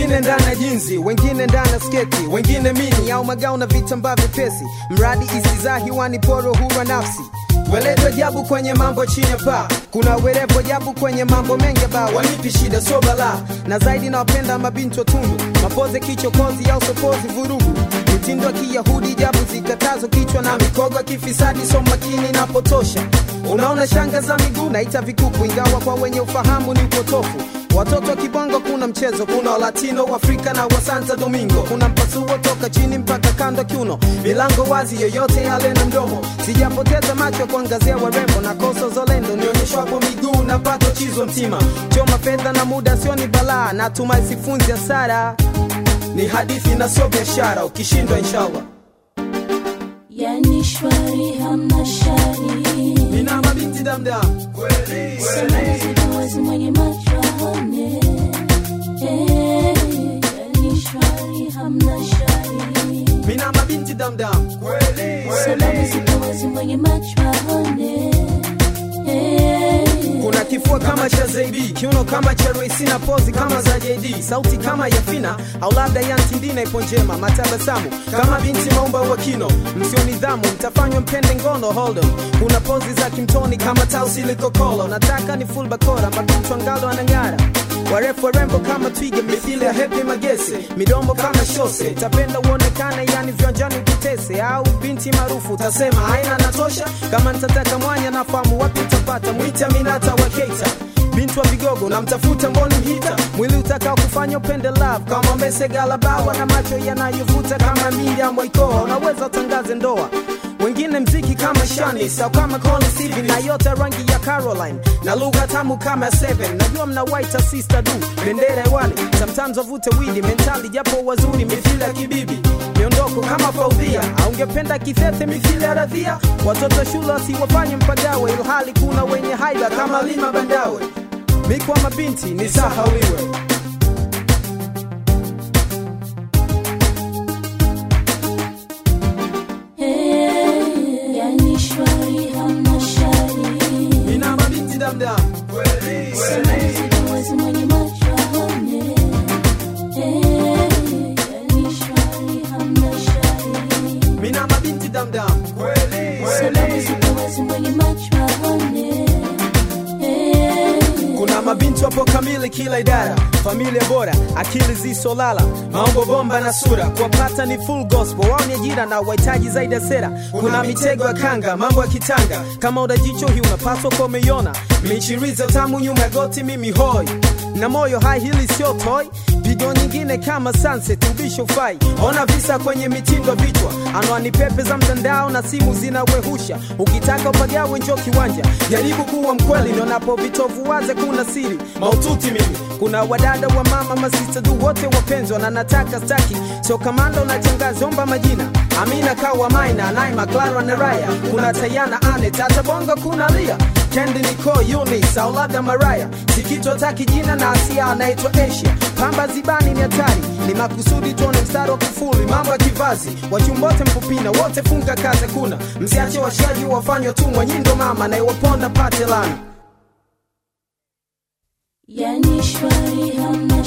wengine ndani ya jinzi wengine ndani ya sketi wengine mini au magao na vitambaa vyepesi mradi isizaa hiwani poro hura nafsi Weleto jabu kwenye mambo chini ya paa, kuna werevo jabu kwenye mambo mengi ba wanipi shida so bala, na zaidi nawapenda mabinti watundu, mapoze kichokozi au sokozi vurugu, mitindo ya kiyahudi jabu zikatazo kichwa na mikogo ya kifisadi so makini napotosha. Unaona shanga za miguu naita vikuku, ingawa kwa wenye ufahamu ni upotofu. Watoto wa kibongo kuna mchezo, kuna walatino Afrika na wa Santo Domingo, kuna mpasuo toka chini mpaka kando kiuno, milango wazi, yoyote yale na mdomo. Sijapoteza macho kuangazia warembo na koso zolendo, nionyeshwapo miguu na pato chizo mtima, choma fedha na muda sio ni balaa, natumai sifunzi hasara, ni hadithi na sio biashara, ukishindwa inshallah. yani shwari hamna shari Nina mabinti damdam kweli Salamu zipo wazi mwenye macho aone Eh, yani shwari hamna shari Mina mabinti damdam kweli Salamu zipo wazi mwenye macho aone Eh, kuna kifua kama cha Zaidi, kiuno kama cha Royce na pozi kama za JD, sauti kama ya Fina au labda ya Ntindina ipo njema, matabasamu kama binti maumba wa kino, msio nidhamu mtafanywa mpende ngono hold on. Kuna pozi za kimtoni kama tausi likokolo, nataka ni full bakora, mabinti angalo anang'ara warefu warembo kama twiga mithili ya hepi magese midombo kama shose tapenda uonekane yani viwanjani ukitese au binti maarufu utasema haina natosha kama nitataka mwanya nafahamu wapi utapata mwita minata wa keita binti wa vigogo namtafuta mboni mhita mwili utakao kufanya upende love kama mesegalabawa na macho yanayovuta kama Miriam Waikoa unaweza utangaze ndoa wengine mziki kama Shani au kama Colin Steven na yote rangi ya Caroline na lugha tamu kama Seven. Najua mna white sister du bendera hewani, sometimes wavute widi mentali japo wazuri mithili ya kibibi miondoko kama Faudhia, au ungependa kithete mithili ya Radhia. Watoto shule wasiwafanye mpagawe, ilhali kuna wenye haiba kama Lima Bandawe. Mikwa mabinti ni sahauliwe. eh, yani shwari hamna shari Nina mabinti damdam kweli Salamu zipo wazi mwenye macho aone Eh, yani shwari hamna shari Mina mabinti damdam kweli Salamu zipo wazi mwenye macho aone Eh, kuna mabinti wapo kamili kila idara familia bora akili zisolala maombo bomba na sura kuwapata ni full gospel wao ni ajira na wahitaji zaidi ya sera kuna mitego ya kanga mambo ya kitanga kama udajicho hii unapaswa kuwa umeiona michiriza tamu nyuma ya goti mimi hoi na moyo hai hili sio toy pigo nyingine kama sunset ubisho fai ona visa kwenye mitindo vichwa anwani pepe za mtandao na simu zinawehusha ukitaka upagawe njo kiwanja jaribu kuwa mkweli nionapo vitovu waze kuna siri maututi mimi kuna wadada wa mama masista du wote wapenzwa na nataka staki sio kamanda unachangaza omba majina amina kawa maina naima clara na raya kuna tayana ane tata bongo kuna lia kendi niko unis au labda maraya sikitwa taki jina na asia anaitwa asia pamba zibani ni hatari ni makusudi tuone mstari wa kufuli mambo ya kivazi wachumbote mpupina wote funga kaze kuna msiache washaji wafanywa tumwa nyindo mama na iwaponda pate lana yani shwari hamna